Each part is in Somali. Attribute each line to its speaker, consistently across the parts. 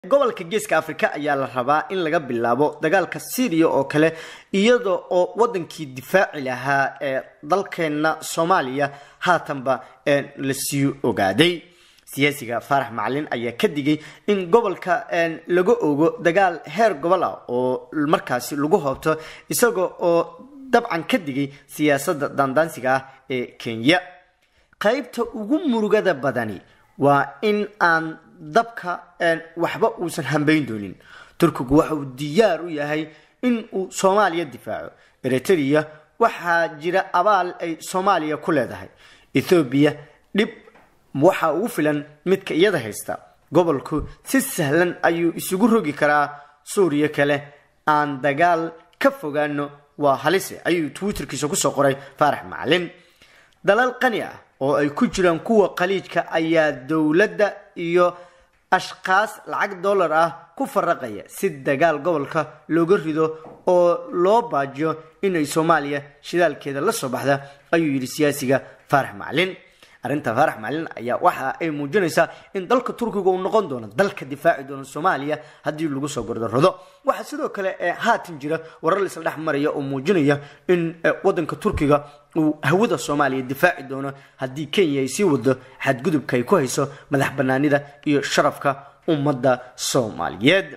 Speaker 1: gobolka geeska afrika ayaa la rabaa in laga bilaabo dagaalka syriya oo kale iyada oo wadankii difaaci lahaa ee dalkeena soomaaliya haatanba lasii ogaaday siyaasiga faarax macalin ayaa ka digay in gobolka laga ogo dagaal heer gobol ah oo markaasi lagu hoobto isaga oo dabcan ka digay siyaasadda daandaansiga ah ee kenya qaybta ugu murugada badani waa in aan dabka waxba uusan hambayn doonin turkigu waxa uu diyaar u yahay in uu soomaaliya difaaco eritrea waxaa jira abaal ay soomaaliya ku leedahay ethoobiya dhib waxaa ugu filan midka iyada haysta gobolku si sahlan ayuu isugu rogi karaa suuriya kale aan dagaal ka fogaano waa halise ayuu twitterkiisa kusoo qoray faarax macalin dalal qani ah oo ay ku jiraan kuwa khaliijka ayaa dowladda iyo ashkaas lacag dollar ah ku faraqaya si dagaal gobolka looga rido oo loo baajiyo inay soomaaliya shidaalkeeda la soo baxda ayuu yidhi siyaasiga faarax macalin arrinta faarax macalin ayaa waxa ay muujinaysaa in dalka turkiga uu noqon doono dalka difaaci doona soomaaliya haddii lagu soo gordarrado waxaa sidoo kale haatan jira warar laisla dhex maraya oo muujinaya in wadanka turkiga uu hawada soomaaliya difaaci doono haddii kenya ay sii wado xadgudubka ay ku hayso madax banaanida iyo sharafka ummadda soomaaliyeed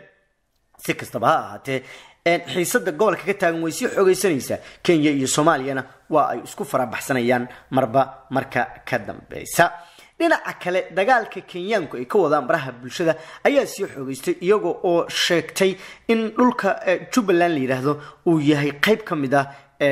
Speaker 1: si kastaba ha ahaatee xiisada gobolka ka taagan way sii xoogeysanaysaa kenya iyo soomaaliyana waa ay isku farabaxsanayaan marba marka ka dambeysa dhinaca kale dagaalka kenyaanku ay ka wadaan baraha bulshada ayaa sii xoogeystay iyaga oo sheegtay in dhulka jubbaland la yidhaahdo uu yahay qeyb ka mid ah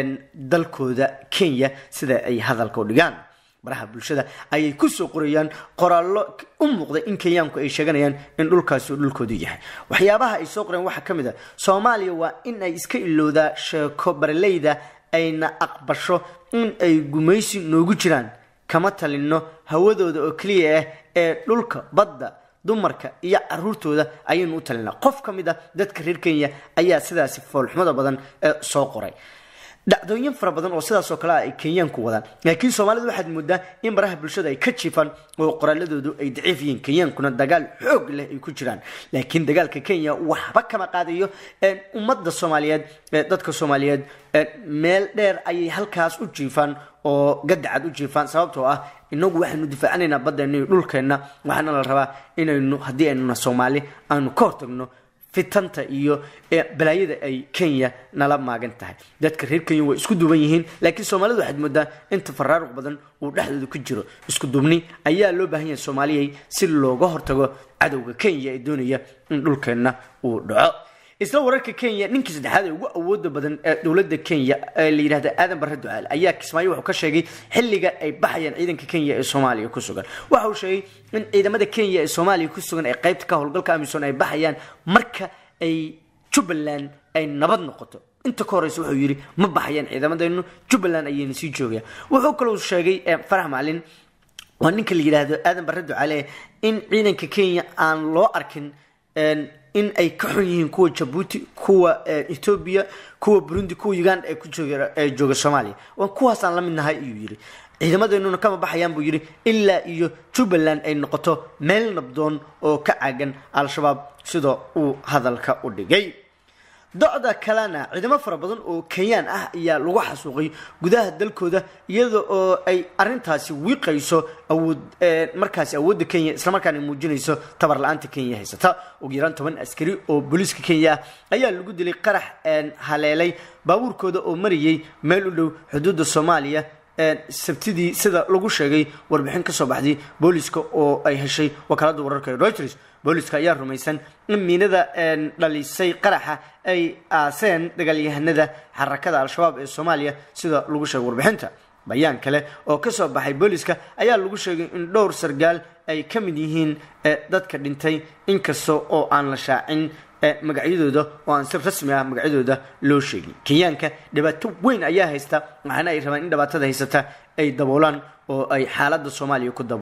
Speaker 1: dalkooda kenya sida ay hadalka u dhigaan baraha bulshada ayay kusoo qorayaan qoraallo u muuqda in kenyaanku ay sheeganayaan in dhulkaasi dhulkoodu yahay waxyaabaha ay soo qoreen waxaa ka mid a soomaaliya waa in ay iska ilowdaa sheeko baraleyda ayna aqbasho in ay gumaysi noogu jiraan kama talino hawadooda oo keliya ah ee dhulka badda dumarka iyo caruurtooda ayaynu u talinaa qof ka mid a dadka reer kenya ayaa sidaasi foolxumada badan soo qoray dhacdooyin fara badan oo sidaasoo kale ah ay kenyaanku wadaan laakiin soomaalida waxaad moodaa in baraha bulshada ay ka jiifaan oo qoraaladoodu ay daciif yihiin kenyaankuna dagaal xoog leh ay ku jiraan laakiin dagaalka kenya waxba kama qaadayo ummadda soomaaliyeed dadka soomaaliyeed meel dheer ayay halkaas u jiifaan oo gadacad u jiifaan sababtoo ah inagu waxaynu difaacanaynaa baddeena iyo dhulkeenna waxaana la rabaa inaynu haddii aynuna soomaali aanu ka hortagno fitanta iyo balaayada ay kenya nala maagan tahay dadka reer kenya way isku duuban yihiin laakiin soomaalida waxaad moodaa inta faraaruq badan uu dhexdooda ku jiro isku duubni ayaa loo baahan yahay soomaaliyay si looga hortago cadowga kenya ee doonaya in dhulkeenna uu dhaco isla wararka kenya ninkii saddexaad ee ugu awooda badan ee dowladda kenya ee la yidhahda aadan barre ducaal ayaa kismaayo wuxuu ka sheegay xilliga ay baxayaan ciidanka kenya ee soomaaliya ku sugan waxa uu sheegay in ciidamada kenya ee soomaaliya ku sugan ee qaybta ka howlgalka amisom ay baxayaan marka ay jubbaland ay nabad noqoto inta ka horeysa wuxuu yidhi ma baxayaan ciidamadeennu jubbaland ayayna sii joogayaan wuxuu kaloo sheegay farax macalin waa ninka la yidhaahdo aadan barre ducaale in ciidanka kenya aan loo arkin in ay ka xun yihiin kuwa jabuuti kuwa etoobiya kuwa burundi kuwa uganda ee ku jooga soomaaliya waa kuwaasaan la mid nahay ayuu yidhi ciidamadeenuna kama baxayaan buu yidhi ilaa iyo jubbaland ay noqoto meel nabdoon oo ka caagan al-shabaab sida uu hadalka u dhigay docda kalena ciidamo fara badan oo kenyaan ah ayaa lagu xasuuqay gudaha dalkooda iyada oo ay arintaasi wiiqayso awood markaasi awoodda kenya islamarkaana muujinayso tabar la-aanta kenya haysata ugu yaraan toban askari oo booliiska kenya ah ayaa lagu dilay qarax haleelay baabuurkooda oo marayay meel u dhow xuduudda soomaaliya sabtidii sida lagu sheegay warbixin kasoo baxday booliska oo ay heshay wakaalada wararka ee reuters booliska ayaa rumaysan in miinada dhalisay qaraxa ay aaseen dagaalyahanada xarakada al-shabaab ee soomaaliya sida lagu sheegay warbixinta bayaan kale oo kasoo baxay booliska ayaa lagu sheegay in dhowr sargaal ay ka mid yihiin dadka dhintay inkasta oo aan la shaacin magacyadooda oo aan si rasmi ah magacyadooda loo sheegin kenyaanka dhibaato weyn ayaa haysta waxaana ay rabaan in dhibaatada haysata ay daboolaan oo ay xaaladda soomaaliya ku dabo